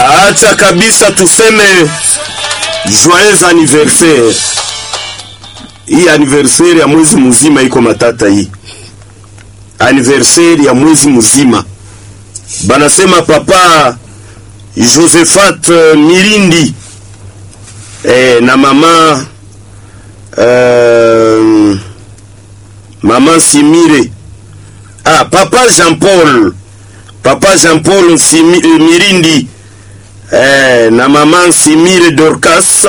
Acha kabisa tuseme joyeux anniversaire. Hii anniversaire ya mwezi mzima iko matata hii. Anniversaire ya mwezi mzima. Banasema papa Josephat uh, Mirindi eh, na mama uh, mama Simire ah, papa Jean Paul papa Jean Paul Simi, eh, Mirindi eh, na mama Simire Dorcas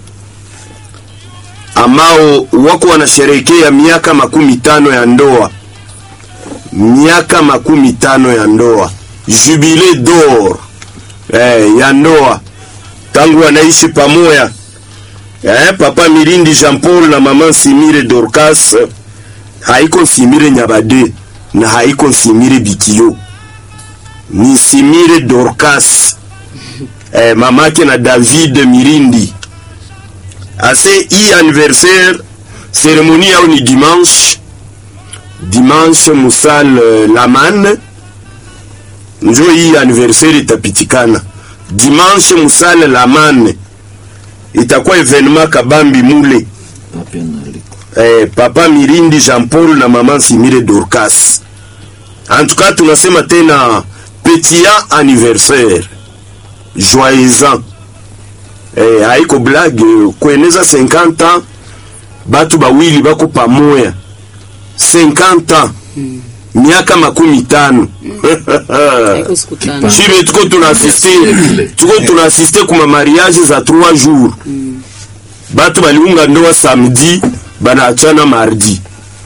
ambao wako wanasherehekea miaka makumi tano ya ndoa, miaka makumi tano ya ndoa, jubile d'or eh, ya ndoa tangu wanaishi pamoja eh, papa Mirindi Jean Paul na mama Simire Dorcas, haiko Simire Nyabade na haiko Simire Bikio, ni Simire Dorcas eh, mamake na David Mirindi. Ase hii anniversaire cérémonie yao ni dimanche dimanche musal uh, Laman njo hii anniversaire itapitikana dimanche musal Laman itakuwa evenement kabambi mule eh, papa Mirindi Jean Paul na mama Simire Dorcas. En tout cas tunasema tena petit anniversaire joyeux ans eh, haiko blague kueneza 50 ans batu bawili bako pamoya 50 ans miaka makumi tano Haiko siku tano. shibe tuko tunaasiste tuko tunaasiste kuma mariage za 3 jours batu baliunga ndoa samedi banaachana mardi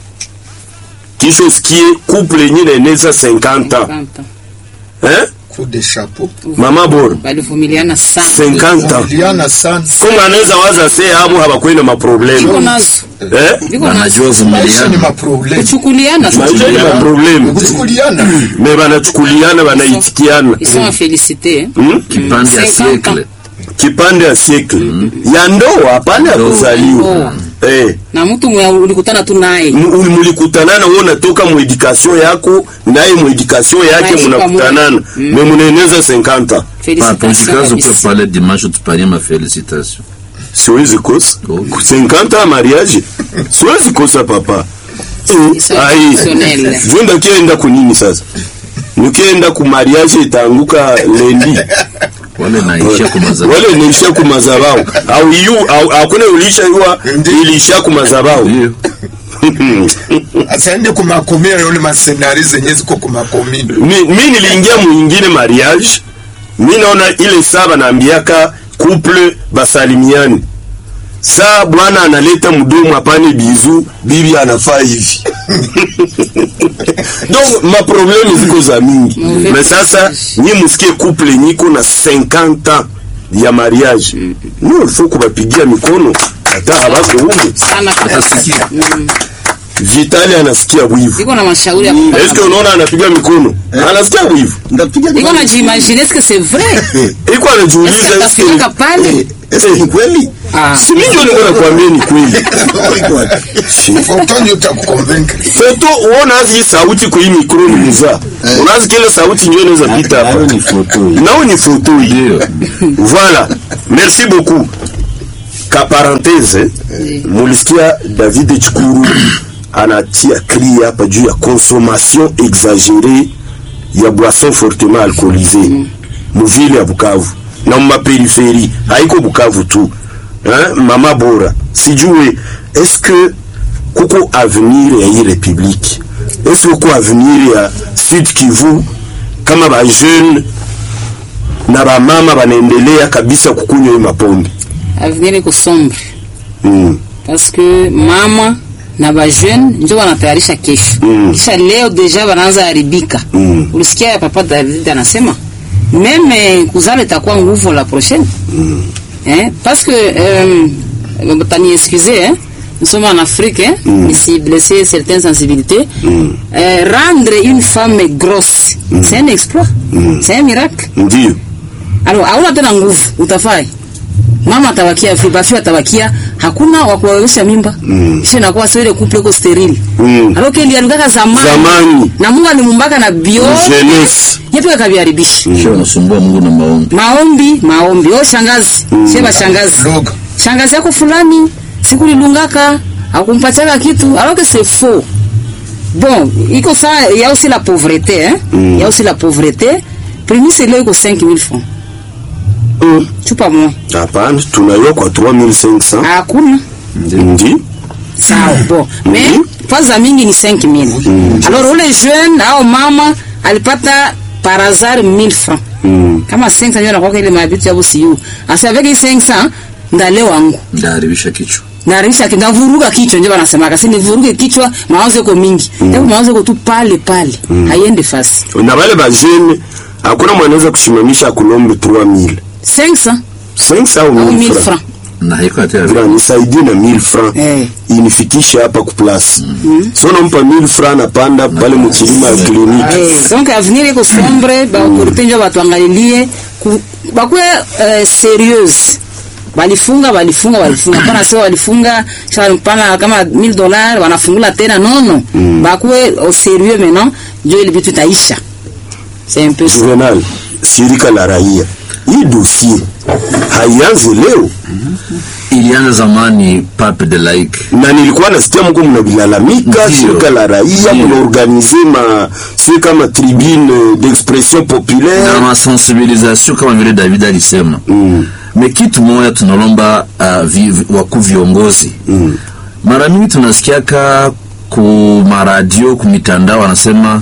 kisha usikie couple yenye naeneza 50 ans Kanta. eh? coup de chapeau mama bora Balivumiliana sana. 50 ans liana sana kama anaweza waza se abo habakwenda Viko maprobleme nazo. eh? Viko nazo. wanajua maisha ni vumiliana maprobleme Kuchukuliana sasa. maisha ni maprobleme kuchukuliana me banachukuliana banaitikiana Ils sont à féliciter. hein. hmm? kipande ya 50 siècle kipande ya siekle ya ndoa hapana ya Ndoa. kuzaliwa Ndoa. eh. Na mtu mwenye ulikutana tu naye. M- mulikutanana wewe unatoka mwedikasyon yako naye mwedikasyon yake Naishi munakutanana me munaeneza 50 Félicitations tunjikaze ukwe kabisa. pale dimanche tupanie mafélicitation siwezi kosa Oh. 50 ya mariage siwezi kosa papa Eh, C'est ai exceptionnel. vunda kienda kunini sasa nikienda ku mariage itaanguka lendi wale naishia kumazaba wale nilisha ku mazabao au yu au hakuna ulisha yua ilisha ku mazabao Ndio. asaende kumakomia yole masenari zenye ziko kumakomini mi, mi niliingia mwingine mariage mi naona ile saa banaambiaka couple basalimiani saa bwana analeta mdomo apane bizu bibi anafaa hivi donc maprobleme ziko za mingi Mauvais me sasa nyi musikie couple nyiko na 50 ans ya mariage no ilfo kubapigia mikono hata habako hume Sana kabisa. Mm. vitali anasikia wivu Iko na mashauri ya kupata. eske unaona anapiga mikono anasikia wivu ndapiga Iko na jimagine est-ce que c'est vrai? iko Est-ce anajiuliza que eske tafikaka pale? Eske ni kweli Ah. si mingi niko nakwambia ni kweli fotonyo utakukonvaincre foto uona hii sauti kwa hii mikro ni muzaa unazi kile sauti ndio inaweza pita hapa Hayo ni foto hii. nao ni foto hii Ndio. voilà merci beaucoup ka parenthese mulisikia David Chikuru anatia cri hapa juu ya consommation exagérée ya boisson fortement alcoolisée muvile ya Bukavu na mumaperipheri haiko Bukavu tu hein? mama bora sijue est-ce que kuko avenir ya hii republique est-ce que kuko avenir ya Sud Kivu kama ba jeune na bamama banaendelea kabisa kukunywa hii mapombe Avenir iko sombre. mm. parce que mama na bajeune njo wanatayarisha kesho Mm. kisha leo deja wanaanza haribika Mm. ulisikia ya papa David anasema meme kuzala itakuwa nguvu la prochaine eh? parce que euh, tani excusez hein? nous sommes en Afrique hein? ici blesser certaines sensibilités euh, rendre une femme grosse c'est un exploit c'est un miracle ndio alors hauna tena nguvu utafai mama atabakia fi bafi atabakia hakuna wa kuwawezesha mimba mm. kisha inakuwa sio ile couple iko sterile Mm. alors que iliharibika zamani Zamani. na Mungu alimumbaka na bio Jeunesse. yepi akaviharibisha Sio unasumbua Mungu na maombi. maombi maombi oh shangazi mm. sheba shangazi Lugha. shangazi yako fulani siku lilungaka akumpatiaka kitu alors que c'est faux bon iko ça il y a aussi la pauvreté hein il y a aussi la pauvreté prémisse leo iko 5000 francs Mm. chupa moja Hapana, tunaiwa kwa 3500 hakuna ndi sawa bon mais kwanza mingi ni 5000 alors ule jeune au mama alipata par hasard 1000 francs Mm. kama 500 ndio anakuwa ile mabitu ya busiyu asa avec 500 ndale wangu Ndaharibisha kichwa. narisha kindavuruga kichwa ndio wanasemaka si nivuruge kichwa mawazo yako mingi mm. mawazo yako tu pale pale haiende fasi na wale bajene hakuna mwanaweza kusimamisha kulombe 3000 500 500 au au 1000 1000 francs francs Na haiko hata Vila nisaidie na 1000 francs Eh. inifikishe hapa ku place so nampa 1000 francs napanda pale mchilima ya kliniki Eh, donc avenir iko sombre baautorité njo batuangalilie ku- bakwe eh, serieuse balifunga balifunga balifunga pana sio walifunga sha pana kama 1000 dollars wanafungula tena nono bakwe au sérieux maintenant njo ile vitu itaisha c'est un peu ça Juvenal, shirika la raia, hii dossier haianze leo, ilianza zamani pape de like na nilikuwa nasikia mko mnavilalamika, Ndio. shirika la raia Ndio. mnaorganize ma si kama tribune d'expression populaire na masensibilisation kama vile David alisema mm. me kitu moja tunalomba uh, vi, vi, wakuu viongozi mm. mara mingi tunasikiaka ku maradio ku mitandao wanasema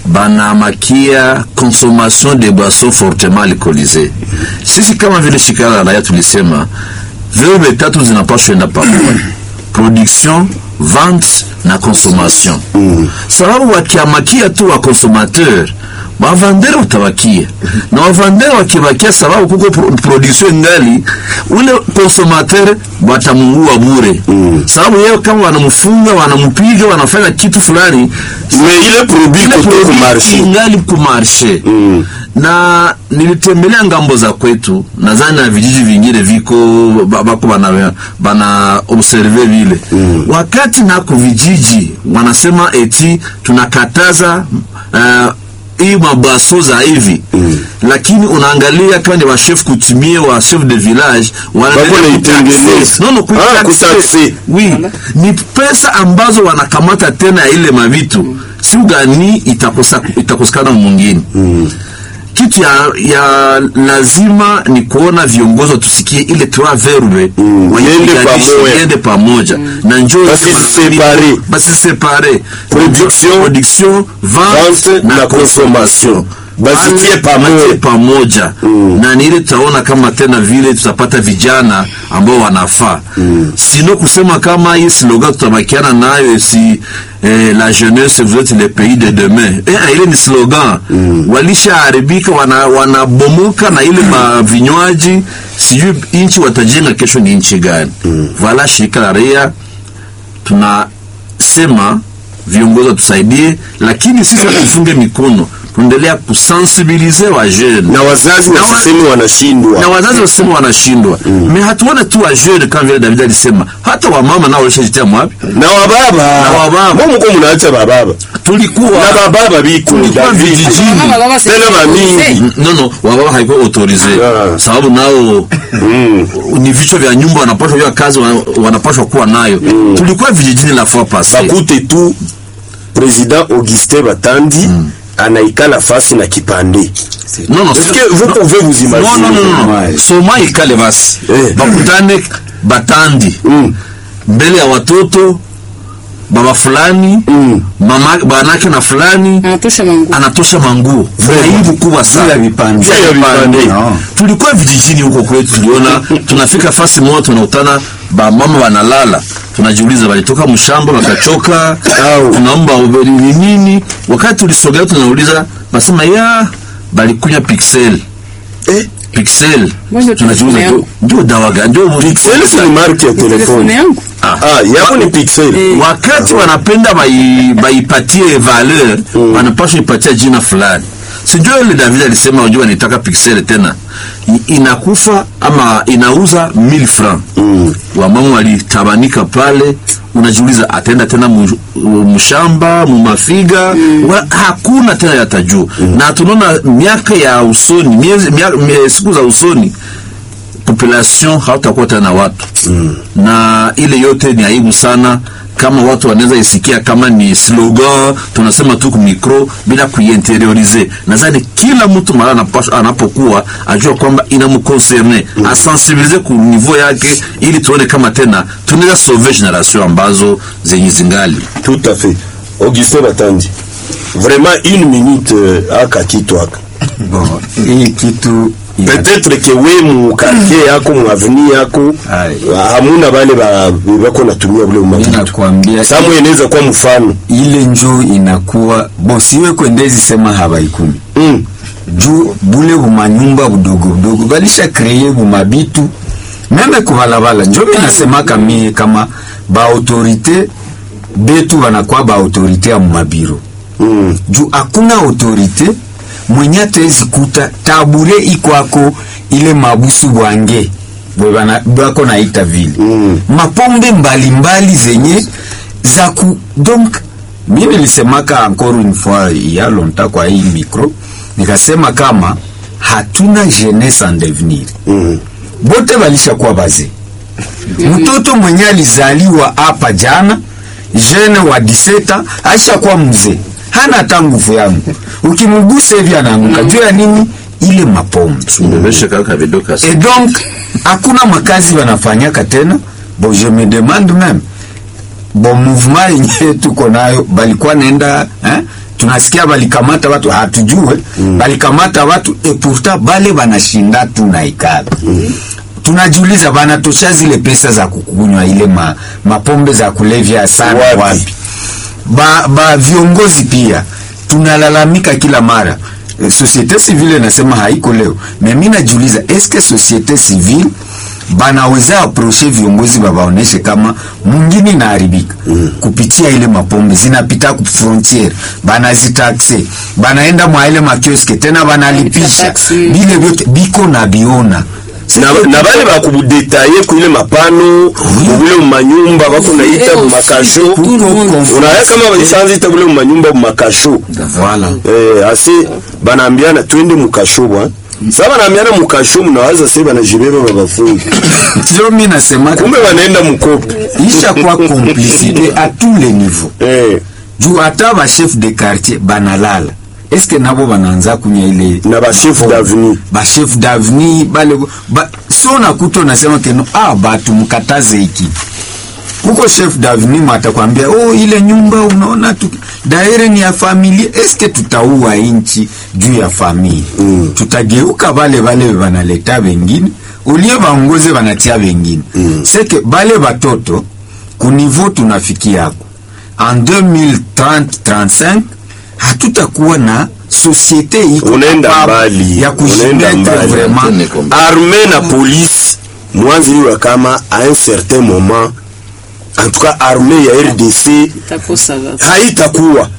banamakia consommation de boissons fortement alcoolisées sisi kama vile shirika la raia tulisema vyombo tatu zinapaswa enda pamoja production vente na consommation mm. sababu wakiamakia tu wa consommateur wavandere utabakia na wavandere wakibakia sababu kuko pro production ngali ule consommateur watamungua bure mm. sababu yeye kama wanamfunga wanampiga wanafanya kitu fulani me ile produit ile kote ku produit marché ingali kumarshe mm. na nilitembelea ngambo za kwetu nadhani na vijiji vingine viko ba- bako bana, bana observe vile mm. wakati nako vijiji wanasema eti tunakataza uh, hii mabaso za hivi mm. lakini unaangalia kama ni wa chef coutumier wa chef de village wanaendelea Bako naitengeneza. kutaxe. no, no, Ah, kutaxe. kutaxe. oui ni pesa ambazo wanakamata tena ya ile mavitu si gani itakosa itakosekana mwingine mm. kitu ya, ya lazima ni kuona viongozi tusikie ile trois verbe Mm. Yende pamoja. yende pamoja na njoo Basi separe. basi separe Production, production vente vente na na consommation Basitie Wale pamoja. watie pamoja na ni ile tutaona kama tena vile tutapata vijana ambao wanafaa sino kusema kama hii slogan tutabakiana nayo si eh, la jeunesse vous êtes le pays de demain eh, ile ni slogan walishaharibika wana, wanabomoka na ile mavinywaji sijui nchi watajenga kesho ni nchi gani vala shirika la raia tunasema viongozi watusaidie lakini sisi tufunge mikono tuendelea kusensibilize wa jeune na wazazi Na wa- wasiseme wanashindwa na wazazi wasema wanashindwa me hatuone tu wa jeune kama vile David alisema hata wamama nao walishajitia mwapi na wababa Na wababa. Mbona mko mnaacha bababa tulikuwa na bababa biko tulikuwa David. vijijini Mama, baba, c'est- tena mamingi no no wababa haikuwa autorize Yeah. sababu nao ni vichwa vya nyumba wanapashwa hiyo kazi wana- wanapashwa kuwa nayo tulikuwa vijijini la fois passée bakute tu president Augustin Batandi anaikala fasi na kipande non non Est-ce que vous pouvez vous non imaginer non non non soma ikale basi Eh. bakutane batandi Mm. mbele ya watoto baba fulani Mm. mama banake na fulani anatosha mangu anatosha manguo aibu kubwa Juu ya sana vipande. Juu ya vipande. No. tulikuwa vijijini huko kwetu tuliona tunafika fasi moja tunakutana bamama wanalala tunajiuliza walitoka mshamba wakachoka Au. tunaomba ubeli ni nini wakati tulisogea tunauliza basema ya balikunya pixel eh pixel Ngoja tunajiuliza telefone ndio- yangu. ndio dawa gani ndio pixel si ni marque ya telefone telefone yangu ah yako ni pixel wakati wanapenda bai- baipatie valeur wanapaswa ipatia jina fulani sijua ile David alisema unajua nitaka pixel tena I, inakufa ama inauza 1000 francs mm. wamama walitabanika pale unajiuliza ataenda tena mu- mshamba mumafiga mm. hakuna tena yatajuu mm. na tunaona miaka ya usoni miezi, mia, mie, siku za usoni population hautakuwa tena watu mm. na ile yote ni aibu sana kama watu wanaweza isikia kama ni slogan tunasema tu ku micro bila kuiinteriorize nadhani kila mtu mara anapaswa- anapokuwa ajua kwamba inamconcerne mm. asensibilize ku niveau yake ili tuone kama tena tunaweza sauver generation ambazo zenye zingali Tout à fait. Augustin Batandi. Vraiment une minute euh, aka kitu aka. Bon, hii kitu ina- Peut-être que we mu quartier yako mu avenue yako Aye. hamuna bale ba bako natumia bule mimi umakitu. nakwambia Samu inaweza kuwa mfano. ile njo inakuwa bon, siwe kwendezi sema habaikumi Mm. juu bule bumanyumba budogo budogo balisha kreye bumabitu meme kubalabala njo mi nasemaka mie kama baautorite betu banakuwa baautorite ya mumabiro Mm. juu hakuna autorite mwenye atezi kuta tabure ikwako ile mabusu bwange bwe bana- bwako naita vile Mm. mapombe mbalimbali zenye za ku donc mi nilisemaka encore une fois ya longtemps kwa hii micro nikasema kama hatuna jeunesse en devenir Mm. bote balishakuwa bazee mtoto mwenye alizaliwa hapa jana jene wa diseta aishakuwa mzee hana hata nguvu yangu ukimgusa hivi anaanguka juu ya nini ile mapombe mbebeshe kaka vidoka et donc hakuna makazi wanafanyaka tena bon je me demande même bon mouvement yenyewe tuko nayo balikuwa naenda eh? tunasikia balikamata watu hatujue mm. balikamata watu et pourtant bale banashinda tu na ikala mm. tunajiuliza banatosha zile pesa za kukunywa ile ma, mapombe za kulevya sana Wapi? wapi, ba, ba viongozi pia tunalalamika kila mara Eh, societe civile nasema haiko leo me mi najiuliza eske societe civile banaweza aproche viongozi babaoneshe kama mwingine inaharibika mm. kupitia ile mapombe zinapita ku frontiere banazitaxe banaenda mwa ile makioske tena banalipisha Taxi. bile vyote biko na biona na, na bale bakubudetaye kuile mapano mubule mumanyumba bako naita Eh, mumakasho aussi, tout le monde. unaya kama balishaanzita bule mumanyumba mumakasho voilà eh, ase banaambiana twende mukasho bwa sa banaambiana mukasho mnawaza se banajibeba babafungi ndio mi nasemaka kumbe banaenda mukopi isha kwa complicité à tous les niveaux eh, juu hata bachef de quartier banalala eske nabo banaanza kunya ile na bachef d'avenue bachef d'avenir bale ba, so nakuta unasema keno ah, batu mkataze hiki huko chef d'avenir matakwambia oh, ile nyumba unaona tu daire ni ya familia eske tutaua inchi juu ya familia mm. tutageuka bale bale banaleta bengine ulie baongoze banatia bengine mm. seke bale batoto kunivo tunafikia hapo en 2030-35 hatutakuwa na societe iko Unaenda capable mbali, ya unaenda kujimetre mbali. vraiment arme na police mwanzi liwa kama a un certain moment en tout cas arme ya rdc itakosa basi. haitakuwa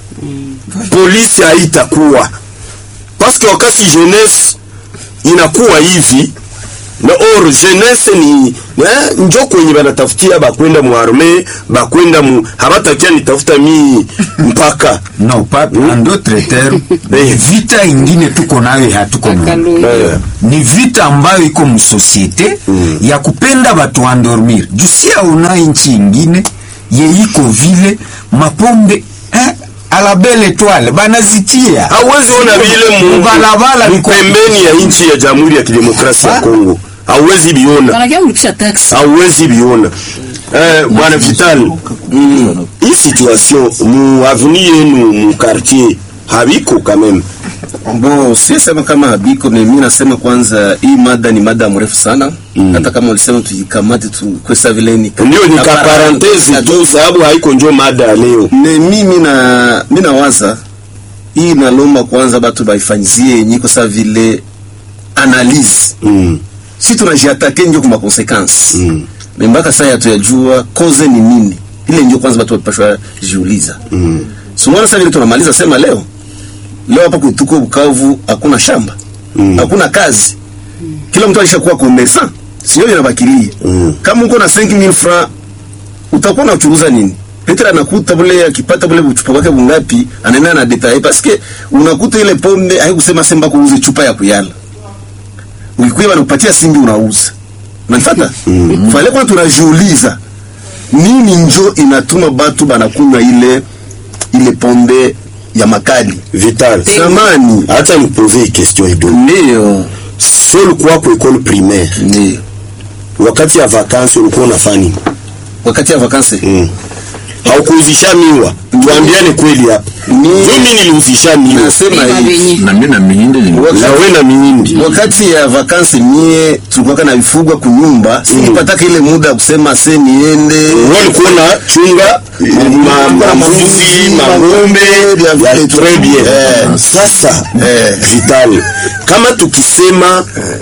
polisi haitakuwa paske wakati jeunesse inakuwa hivi na or jeunesse ni eh, njo kwenye banatafutia bakwenda mu arme bakwenda mu habatakia nitafuta mi mpaka non pas en d'autres termes Eh. vita ingine tuko nayo hatuko nayo Akalungu. Eh. ni vita ambayo iko msosiete mm. ya kupenda batu andormir jusia una nchi ingine ye iko vile mapombe eh, ala belle etoile banazitia hauwezi ona vile mu- Mubalabala mu biko- pembeni ya nchi ya jamhuri ya kidemokrasia ya Ah. Kongo hauwezi biona Wanakia mlipisha tax. hauwezi biona eh, bwana Vital mm, hii situation mu avenue yenu mu quartier habiko quand même Bon, sisema kama habiko me mimi nasema kwanza hii mada ni mada mrefu sana mm. hata kama ulisema tuikamate tu kwesa vile ni ndio ni ka parenthese tu sababu haiko njo mada ya leo ne mimi na mimi nawaza hii nalomba kwanza batu baifanyizie yenye kwa sababu vile analyse mm. si tunajiatake njo kwa consequence Mm. me mpaka sasa hatuyajua cause ni nini ile ndio kwanza batu wapashwa jiuliza Mm. sumwana sasa vile tunamaliza sema leo leo hapa kwetuko Bukavu hakuna shamba hakuna kazi kila mtu alishakuwa commerçant sio inabakilia kama uko na 5000 francs utakuwa unachuruza nini Petra anakuta bule akipata bule chupa wake bungapi anaenda na detail parce que unakuta ile pombe haikusema semba kuuze chupa ya kuyala ukikuwa wanakupatia singi unauza unanifuata mm. fale kwa tunajiuliza nini njo inatuma batu banakunywa ile ile pombe ya makali vital zamani hata nikupoze question kidogo ndio so ulikuwa kwa école primaire ndio wakati ya vacances ulikuwa unafanya nini wakati ya vakansi mm. haukuuzisha miwa tuambiane kweli hapa Ni- mimi niliuzisha miwa nasema Beba hivi benye. na mimi na mihindi ni Wakati- na we na miindi wakati ya vakansi mie tulikuwa na vifugwa kunyumba sikupataka ile muda ya kusema se niende wewe ulikuwa na chunga ma- ma- mambuzi mang'ombe vya ya vile tu. très bien Eh. sasa Eh. vital kama tukisema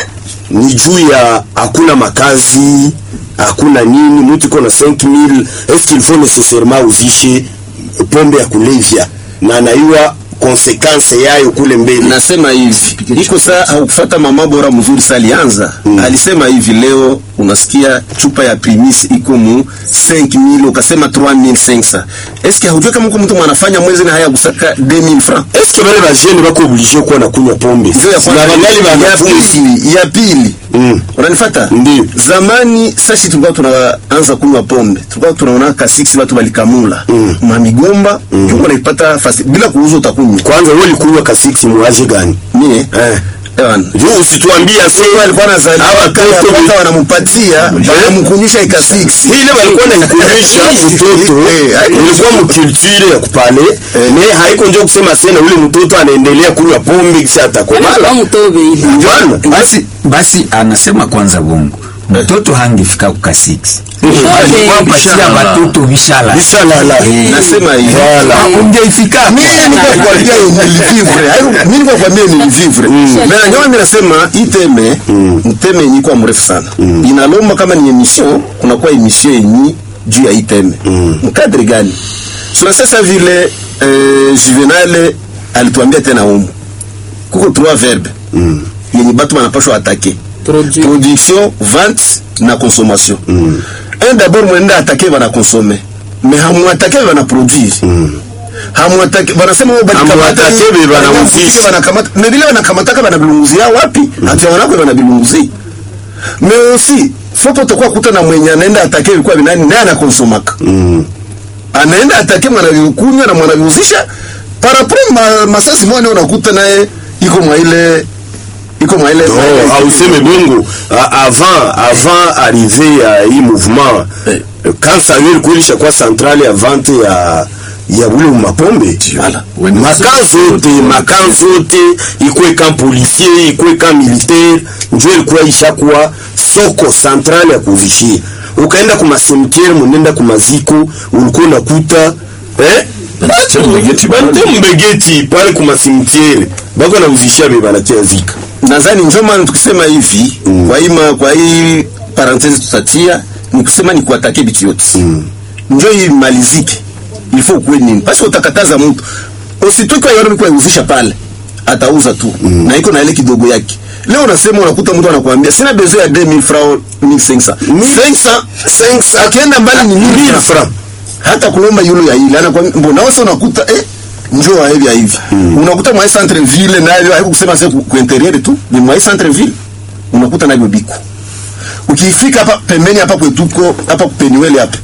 ni juu ya hakuna makazi hakuna nini mtu iko na 5000 est-ce qu'il faut nécessairement uzishe pombe ya kulevya na anaiwa konsekanse yayo kule mbele nasema hivi iko saa haukufata mama bora mzuri sa alianza alisema hivi leo unasikia chupa ya primis iko mu 5000 ukasema 3500 eske haujua kama uko mtu mwanafanya mwezi na haya kusaka 2000 francs est-ce que bale bajene bako oblige kuwa na kunywa pombe Ndio ya na kwanza. bangali ya banafunzi pili ya pili Mm. unanifata Ndio. zamani sashi tulikuwa tunaanza kunywa pombe tulikuwa tunaona ka 6 watu walikamula mm. mamigomba mm. tulikuwa naipata fasi bila kuuza utakunywa kwanza wewe ulikunywa kasiksi muaje gani mie eh ewan juu usituambie ase Sasa alikuwa anazaliwa hawa kama watoto kwanza wanampatia wanamkunyisha ika 6 ile walikuwa naikunyisha mtoto Eh, ilikuwa mkulture ya kupale me haiko njo kusema sena ule mtoto anaendelea kunywa pombe kisha Anakuwa atakomala mtobe ile. Bwana, basi basi anasema kwanza bongo mtoto hangefika kuka 6 alikuwa patia batoto vishala Vishalala. Eh, nasema hivi Voilà. ungeifika mimi niko kwambia nilivivre hayo mimi niko kwambia nilivivre mais ndio mimi nasema iteme mteme yenye kwa mrefu sana inalomba kama ni emission kuna kwa emission yenye juu ya iteme mkadri gani sio sasa vile eh, Juvenal alituambia tena humu kuko trois verbes yenye batu wanapashwa atake Produit. production vente na consommation un d'abord mwenda atake bana consommer mais hamuatake bana produire hamuatake banasema wao bali Hamuatake be banauzisha. banakamata mais vile banakamataka bana bilunguzia wapi hata wanako bana bilunguzia mais aussi faut utakuwa kuta na mwenye anaenda atake ilikuwa binani naye anakonsomaka anaenda atake mwanakunywa na mwanaviuzisha parapre ma, masasi mwana unakuta naye iko mwa ile iko mwa ile no auseme bongo A- avant avant arrivé ya hii mouvement Eh. quand ça ilikuwa ilishakuwa centrale ya vente ya ya ule mapombe Voilà. When- makan zote makan zote ikwe kan policier ikwe kan militaire njo ilikuwa ishakuwa soko centrale ya kuzishia ukaenda kumasemtiere munenda kumaziko ulikuwa unakuta eh? Banatia mbegeti pale. bante mbegeti pale kumasimtiere bako nauzishia be banatia zika nadhani ndio maana tukisema hivi mm. kwa hii ma- kwa hii parenthese tutatia ni kusema ni kuatake bitu yote mm. njo hii malizike il faut kuwe nini parce que utakataza mtu usitoki kwa yoro kwa uzisha pale atauza tu mm. na iko na ile kidogo yake leo unasema unakuta mtu anakuambia sina besoin ya 2000 francs 1500 500 500 akienda mbali ni 1000 francs hata kulomba yulo ya ile anakwambia mbona wewe unakuta eh njoo wa hivi ya hivi unakuta mwa centre ville nayo haiko kusema sasa ku, ku interieur tu ni mwa centre ville unakuta nayo biko ukifika hapa pembeni hapa kwetuko hapa peniwele hapa